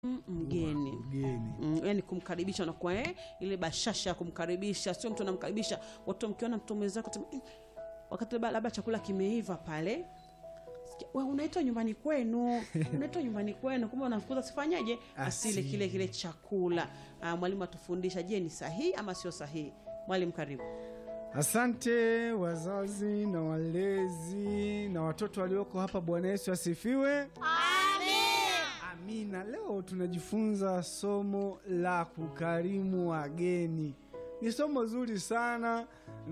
Mm, mgeni mgeni Mm, yani kumkaribisha unakuwa eh, ile bashasha ya kumkaribisha, sio mtu anamkaribisha watu, mkiona mtu mwenzako tena, "Mm," wakati labda labda chakula kimeiva pale, sikia, "Wewe unaitwa nyumbani kwenu, unaitwa nyumbani kwenu, kumbe unafukuza sifanyaje, asile Asile. kile kile chakula. Ah, mwalimu atufundisha, je, ni sahihi ama sio sahihi? Mwalimu, karibu. asante wazazi na walezi na watoto walioko hapa bwana yesu asifiwe amina leo tunajifunza somo la kukarimu wageni ni somo zuri sana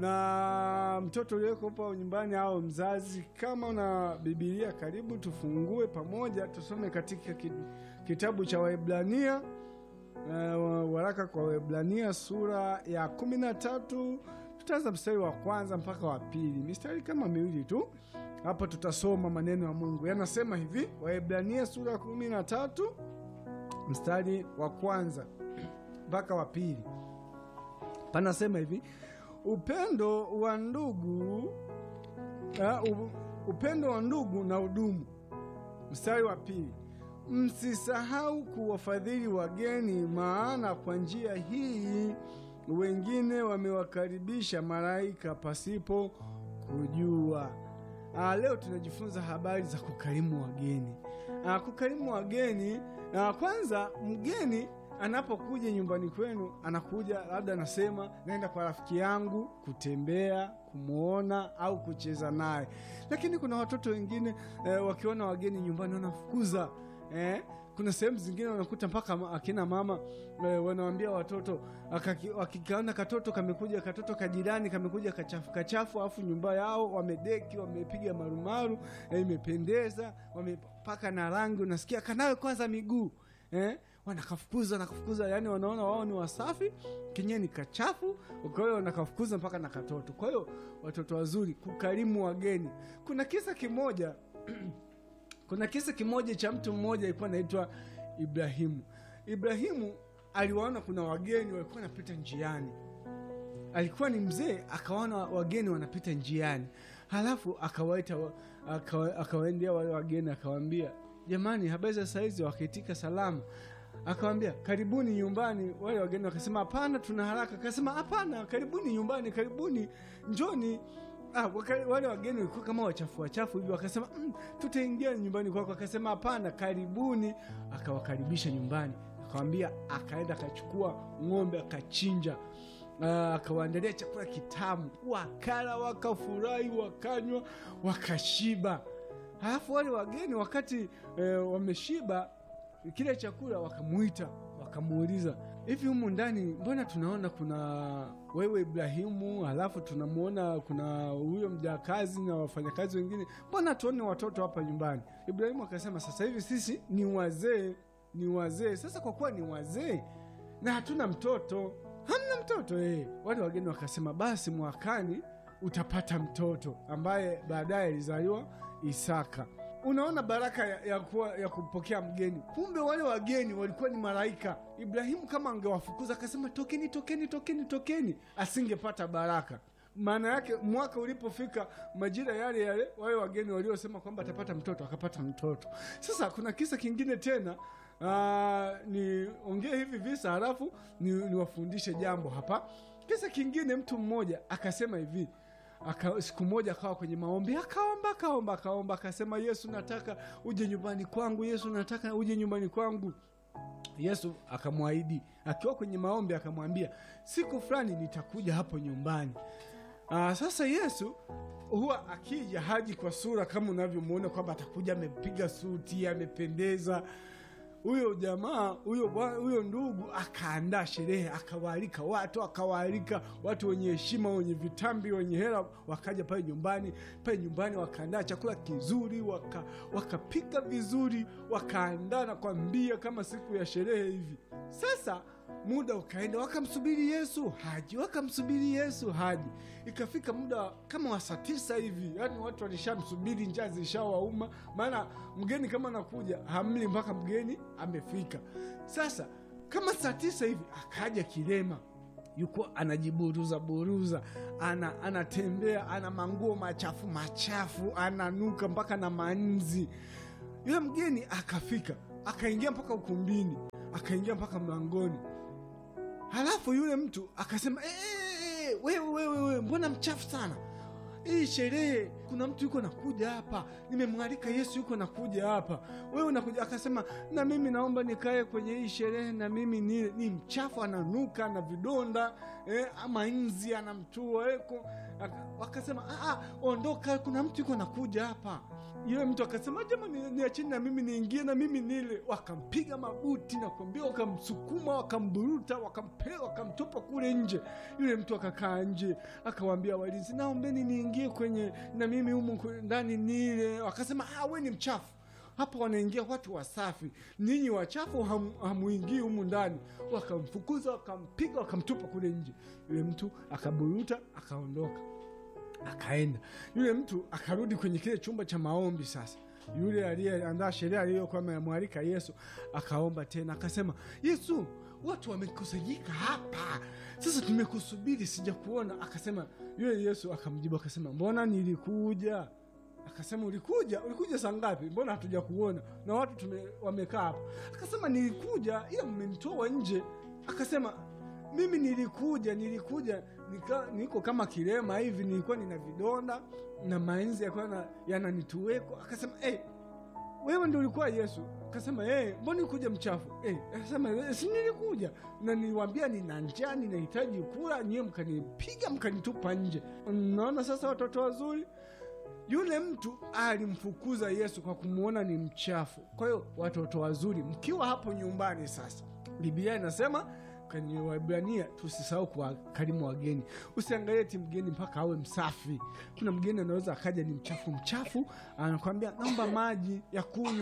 na mtoto ulioko hapa nyumbani au mzazi kama una bibilia karibu tufungue pamoja tusome katika ki- kitabu cha waebrania uh, waraka kwa waebrania sura ya kumi na tatu tutaanza mstari wa kwanza mpaka wa pili mistari kama miwili tu hapo tutasoma maneno ya mungu yanasema hivi waebrania sura ya kumi na tatu mstari wa kwanza mpaka wa pili panasema hivi upendo wa ndugu uh, upendo wa ndugu na udumu mstari wa pili msisahau kuwafadhili wageni maana kwa njia hii wengine wamewakaribisha malaika pasipo kujua Aa, leo tunajifunza habari za kukarimu wageni. Aa, kukarimu wageni aa, kwanza mgeni anapokuja nyumbani kwenu, anakuja labda anasema naenda kwa rafiki yangu kutembea, kumwona au kucheza naye, lakini kuna watoto wengine eh, wakiona wageni nyumbani wanafukuza eh, kuna sehemu zingine wanakuta mpaka ma- akina mama eh, wanawambia watoto akaki- wakikaona katoto kamekuja katoto kajirani kamekuja kachafu kachafu, afu nyumba yao wamedeki wamepiga marumaru eh, imependeza wamepaka na rangi, unasikia kanawe kwanza miguu eh, wanakafukuza nakafukuza, yani wanaona wao ni wasafi, kenyewe ni kachafu, kwa hiyo wanakafukuza mpaka na katoto. Kwa hiyo watoto wazuri, kukarimu wageni. Kuna kisa kimoja kuna kisa kimoja cha mtu mmoja alikuwa anaitwa Ibrahimu. Ibrahimu aliwaona kuna wageni walikuwa wanapita njiani, alikuwa ni mzee, akawaona wageni wanapita njiani, halafu akawaita wa- akawa- akawaendea wale wageni, akawaambia jamani, habari za saizi? Wakaitika salama. Akawambia karibuni nyumbani. Wale wageni wakasema hapana, tuna haraka. Akasema hapana, karibuni nyumbani, karibuni, njoni. Ah, waka, wale wageni walikuwa kama wachafu wachafu hivi, wakasema mm, tutaingia nyumbani kwako. Akasema hapana, karibuni. Akawakaribisha nyumbani, akawambia, akaenda akachukua ng'ombe akachinja, Ah, akawaandalia chakula kitamu, wakala, wakafurahi, wakanywa, wakashiba. Halafu wale wageni wakati eh, wameshiba kile chakula, wakamuita wakamuuliza, hivi humu ndani mbona tunaona kuna wewe Ibrahimu, halafu tunamwona kuna huyo mjakazi na wafanyakazi wengine, mbona tuone watoto hapa nyumbani? Ibrahimu akasema, sasa hivi sisi ni wazee, ni wazee. Sasa kwa kuwa ni wazee na hatuna mtoto, hamna mtoto eh. Wale wageni wakasema, basi mwakani utapata mtoto ambaye baadaye alizaliwa Isaka. Unaona baraka ya, ya, kuwa, ya kupokea mgeni. Kumbe wale wageni walikuwa ni malaika. Ibrahimu kama angewafukuza akasema tokeni, tokeni, tokeni, tokeni, asingepata baraka. Maana yake mwaka ulipofika majira yale yale, wale wageni waliosema kwamba atapata mtoto akapata mtoto. Sasa kuna kisa kingine tena Ah, niongee hivi visa halafu ni- niwafundishe jambo hapa. Kisa kingine, mtu mmoja akasema hivi aka, siku moja akawa kwenye maombi akaomba akaomba akaomba akasema, Yesu nataka uje nyumbani kwangu, Yesu nataka uje nyumbani kwangu. Yesu akamwahidi akiwa kwenye maombi, akamwambia siku fulani nitakuja hapo nyumbani. Aa, sasa Yesu huwa akija haji kwa sura kama unavyomwona kwamba atakuja amepiga suti amependeza. Huyo jamaa huyo bwa- huyo ndugu akaandaa sherehe, akawaalika watu, akawaalika watu wenye heshima, wenye vitambi, wenye hela, wakaja pale nyumbani. Pale nyumbani wakaandaa chakula kizuri, waka- wakapika vizuri, wakaandaa na kwambia kama siku ya sherehe hivi. Sasa muda ukaenda, wakamsubiri Yesu haji, wakamsubiri Yesu haji. Ikafika muda kama wa saa tisa hivi, yaani watu walishamsubiri, njaa zilishawauma, maana mgeni kama anakuja hamli mpaka mgeni amefika. Sasa kama saa tisa hivi akaja kilema yuko anajiburuza buruza, ana anatembea, ana manguo machafu machafu, ananuka mpaka na manzi. Yule mgeni akafika akaingia mpaka ukumbini akaingia mpaka mlangoni halafu yule mtu akasema "Eh, wewe wewe wewe mbona mchafu sana hii sherehe kuna mtu yuko nakuja hapa nimemwalika yesu yuko nakuja hapa wewe unakuja akasema na mimi naomba nikae kwenye hii sherehe na mimi ni, ni mchafu ananuka na vidonda eh, ama nzi anamtua eko Aka- wakasema "Ah, ah, ondoka kuna mtu yuko nakuja hapa yule mtu akasema jamani niacheni na mimi niingie na mimi nile wakampiga mabuti na kuambia wakamsukuma wakamburuta wakampea wakamtupa kule nje yule mtu akakaa nje akawaambia walinzi naombeni niingie kwenye na mimi humu kwe- ndani nile wakasema ah, we ni mchafu hapa wanaingia watu wasafi ninyi wachafu ham, hamuingii humu ndani wakamfukuza wakampiga wakamtupa kule nje yule mtu akaburuta akaondoka akaenda yule mtu akarudi kwenye kile chumba cha maombi sasa yule aliyeandaa sheria aliyokuwa amemwalika yesu akaomba tena akasema yesu watu wamekusanyika hapa sasa tumekusubiri sijakuona akasema yule yesu akamjibu akasema mbona nilikuja akasema ulikuja ulikuja saa ngapi mbona hatuja kuona na watu tume, wamekaa hapa akasema nilikuja ila mmenitoa nje akasema mimi nilikuja nilikuja nika, niko kama kilema hivi nilikuwa nina vidonda na mainzi yakuwa na- yananituweko akasema hey, wewe ndio ulikuwa yesu akasema hey, mbona ulikuja mchafu hey, akasema "Eh, si nilikuja na niliwambia nina njaa ninahitaji kula nyiwe mkanipiga mkanitupa nje naona sasa watoto wazuri yule mtu alimfukuza yesu kwa kumwona ni mchafu kwa hiyo watoto wazuri mkiwa hapo nyumbani sasa biblia inasema kwenye waibrania tusisahau kuwakarimu wageni usiangalie ti mgeni mpaka awe msafi kuna mgeni anaweza akaja ni mchafu mchafu anakwambia naomba maji ya kunywa